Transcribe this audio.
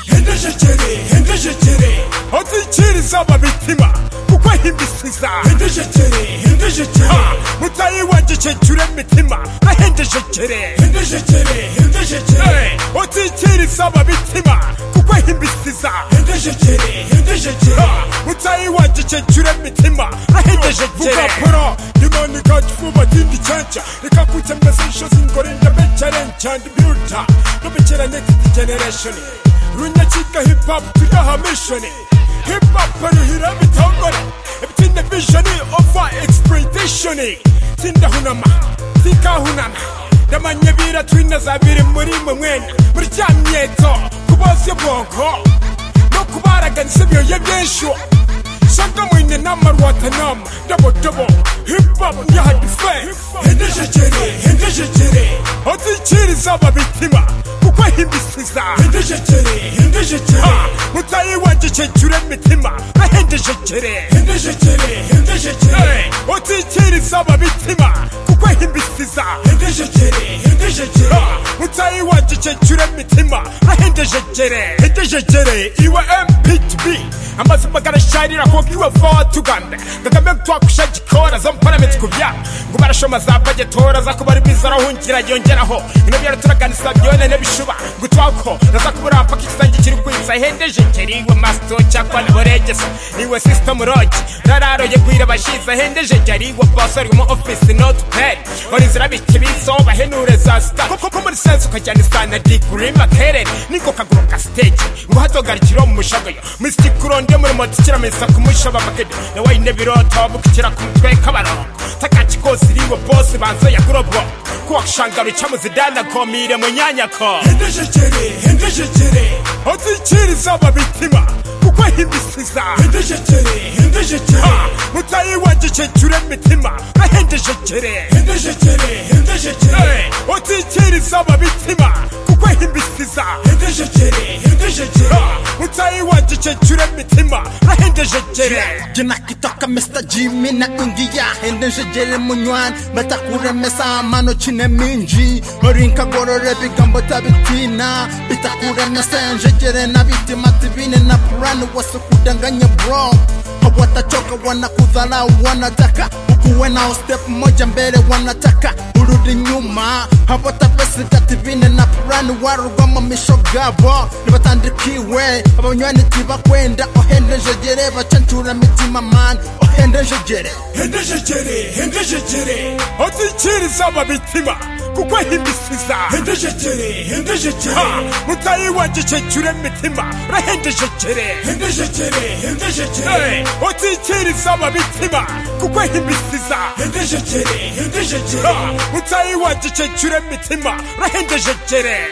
hendejekere hendejekere odikiriza ababitima kuko ahimisiza hendejekere hendejekere mutayi wanjye cyecure mitima ahendejekere hendejekere hendejekere odikiriza ababitima kuko ahimbisiza hendejekere hendejekere mutayi wanjye cyecure mitima ahendejekere vuga pro Imana ikatwuba kindi cyanca reka kutemezesha zingorinda becharenca and builder no bechera next generation runyakika hip hop tuyahamishoni hip hop ruhira bitongore ebitinde vision over exploitation tindahunama tikahunana ndamanye bira twina zabiri muri mwe mwene muri cya myeto kubose bwonko no kubaraganyisa ibyoye byinshi shaka mwine n'amarwatanama dobodobo hipapu ntihadife hendejekere hendejekere odikiriza ababitima kuko ahimbisiza hendejekere hendejekere mutayi wanjye cyecure mitima ahendejekere hendejekere hendejekere odikiriza ababitima kuko ahimbisiza hendejekere hendejekere mutayi wanjye cyecure mitima ahendejekere hendejekere iwe mptb amaze bagarasharira koko iwe va watuganda kagame twakusha gikora zo mparametse ku byabo ngo barashoma za bagetora za kuba ari biza arahungira yongeraho ino byaro turaganisa byone ne bishuba ngo twako naza kubura paka ikisange kiri kwitsa hendejekere iwe masito cyakwa niboregesa iwe system rogi rararoye kwira bashiza hendejekere iwe boss ari mu office not bad horizira bikibiso bahenure za star koko ko muri sense ukajyana isana diguri makerere niko kaguru ka stage ngo hatogarikiro mu mushogoyo misiti kuronde muri moto ikira mesa ku mushaba makede na wayine biroto bukikira ku mutwe kabarongo takachi kose riwe boss banzo ya grobo kuwakshangaro chamuzidana komire munyanyako hendejekere hendejekere odikiriza ababitima kuko ahimbisiza hendejekere hendejekere mutayi wanjye cyecure mitima ahendejekere hendejekere hendejekere odikiriza ababitima kuko ahimbisiza hendejekere hendejekere mutayi wanjye cyecure mitima ahendejekere jina kitoka Mr. Jimmy na ingia hendejejele munywan batakuremesa mano chine minji orinka gorore bigambo tabitina bitakuremesa njejere na bitima tibine na purani wasikudanganya bro hawatachoka wanakudharau wanataka ukuwe nao step moja mbele wanataka urudi nyuma hawatapesika tibine na purani warugwamo misho gabo nibatandikiwe abanywani tibakwenda ohendejejere bacancura mitima man ohendejejere hendejekere hendejekere odikiriza ababitima kuko ahimbisiza hendejekere hendejekere mutayi wanjye cyecure mitima rahendejekere hendejekere hendejekere odikiriza ababitima kuko ahimbisiza hendejekere hendejekere mutayi wanjye cyecure mitima rahendejekere